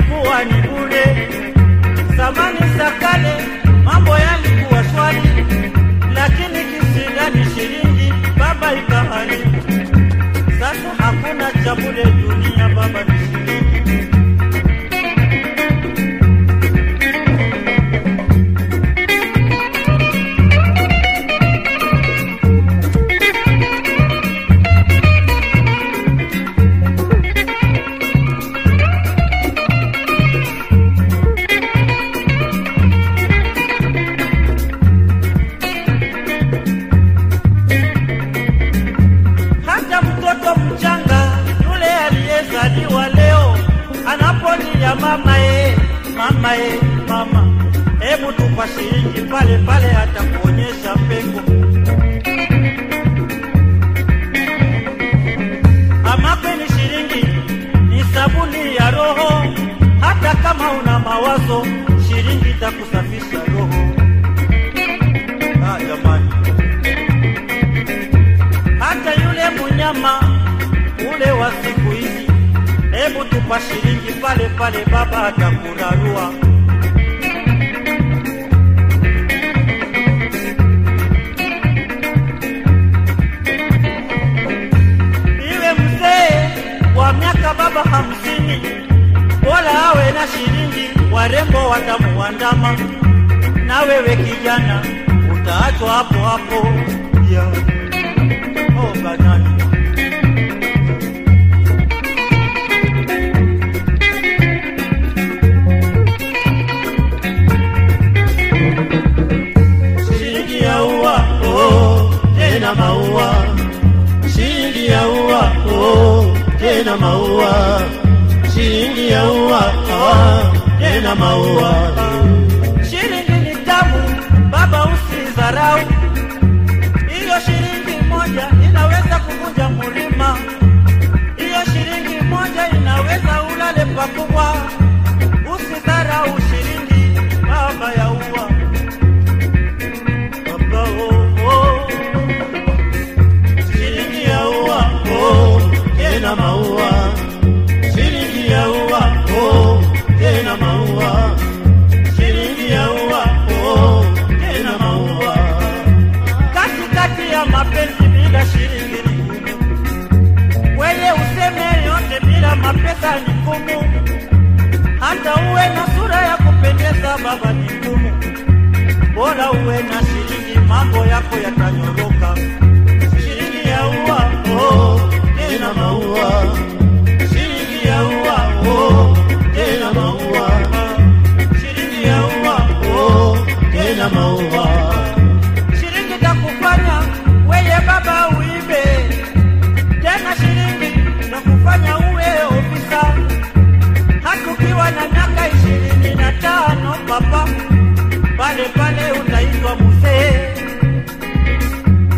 ilikuwa ni bure. Zamani za kale mambo yalikuwa shwari, lakini kisindani shilingi baba ikaharibu. Sasa hakuna cha bure dunia, baba ni shilingi. hata mtoto mchanga yule aliyezaliwa leo anapolia mama e, mama e, mama, hebu tupa shilingi pale pale, hata kuonyesha pengo. Ama kweli shilingi ni sabuni ya roho, hata kama una mawazo, shilingi itakusafisha roho. Ah, jamani hata yule munyama ule wa siku hizi, hebu tupa shilingi pale pale, baba atakurarua. Iwe mzee wa miaka baba hamsini, bora awe na shilingi, warembo watamuandama, na wewe kijana utaachwa hapo hapo yeah. Oh, banani. Shilingi ya ua, oh, tena maua. Shilingi ya ua, oh, tena maua. Shilingi ya ua, ah, tena maua. Shilingi ni tamu, baba usidharau. Hiyo shilingi moja inaweza kuvunja mulima. Hiyo shilingi moja inaweza ulale pakubwa. Usidharau shilingi, baba ya ua. Baba oh, oh. Shilingi ya ua, oh, tena maua. Shilingi ya ua, oh, tena maua. Shilingi ya ua, oh, tena maua katikati ya mapenzi bila shilingi ni ngumu. Wewe useme yote bila mapesa ni ngumu. Hata uwe na sura ya kupendeza baba ni ngumu. Bora uwe na shilingi, mambo yako yatanyoroka. Shilingi ya ua, oh, tena maua. Shilingi ya ua, oh, tena maua. Shilingi ya ua, oh, tena maua shilingi takufanya weye baba uibe tena, shilingi takufanya uwe ofisa, hata ukiwa na miaka ishirini na tano papa, pale pale utaitwa mzee.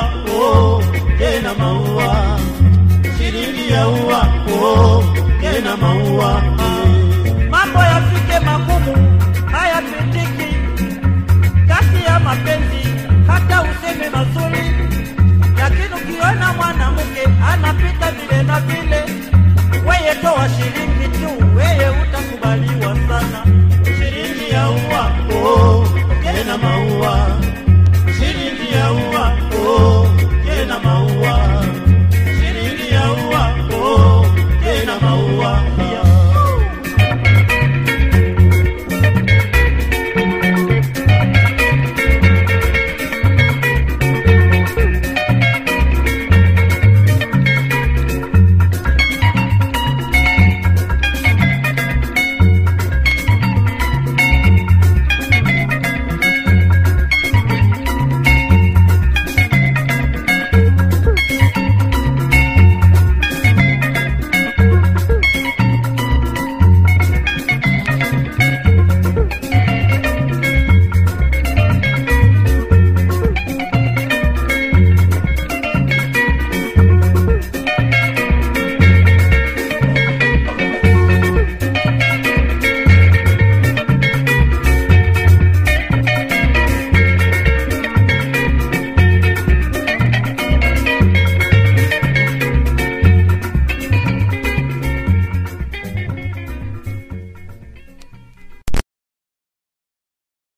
oh, tena maua. Shilingi ya ua, oh, tena maua. mambo yafike magumu hayapitiki kati ya mapenzi, hata useme mazuri